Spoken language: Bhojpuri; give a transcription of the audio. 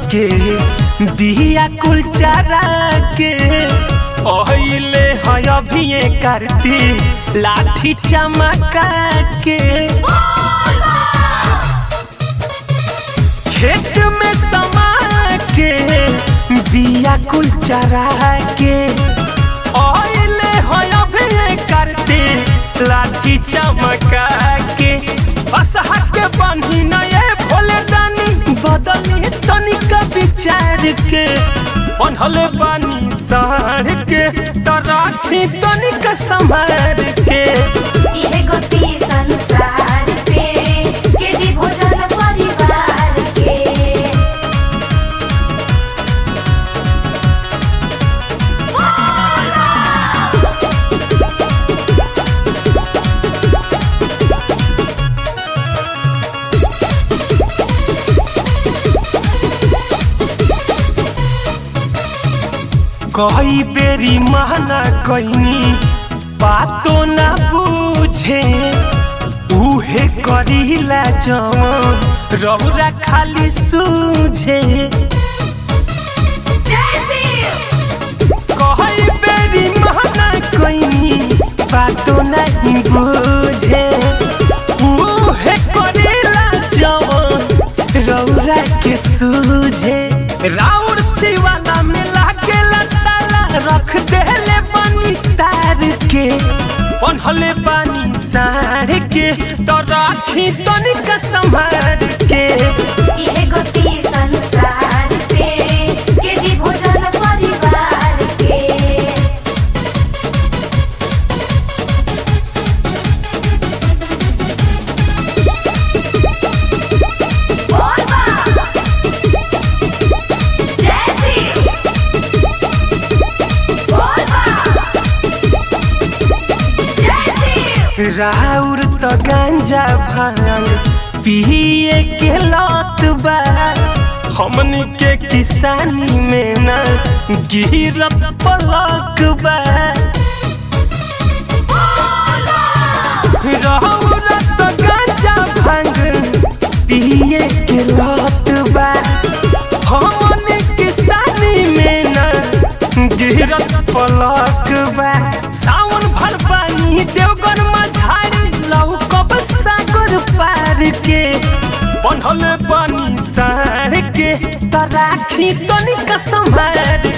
के बिया कुल चारा के ओहिले है अभिये करती लाठी चमका के खेत में समा के बिया कुल चरा के ओहिले है अभिये करती लाठी चमका के असहा के बांधी नए भोले दानी बदली तनिक विचार के बनहले बानी सार के तराखी तनिक संभार के इहे गति संसार पे केजी भोजन परिवार के कई बेरी महना कहनी बातो ना बूझे उहे करीला जवन रौरा खाली सूझे कई बेरी महना कहनी बातो नहीं बूझे उहे करीला जवन रौरा के सूझे राउर सिवाला में लागे ताला रख देले बनी तार के बनहले बानी सार के तो राखी तनिक संभार के इहे गति संसार पे केजी भोजन परिवार के बोल बा जय श्री बोल बा जय श्री राउर तो गांजा भांग पिए के लत बा हमनी के किसानी में ना गिरत पलक बा राउर तो गांजा भांग पिए के लत बा हमनी किसानी में ना गिरत पलक बा सावन भर पानी देवगन मझारी लौकब सागर पार के बनहल पानी सार के तराखी तनिक संभार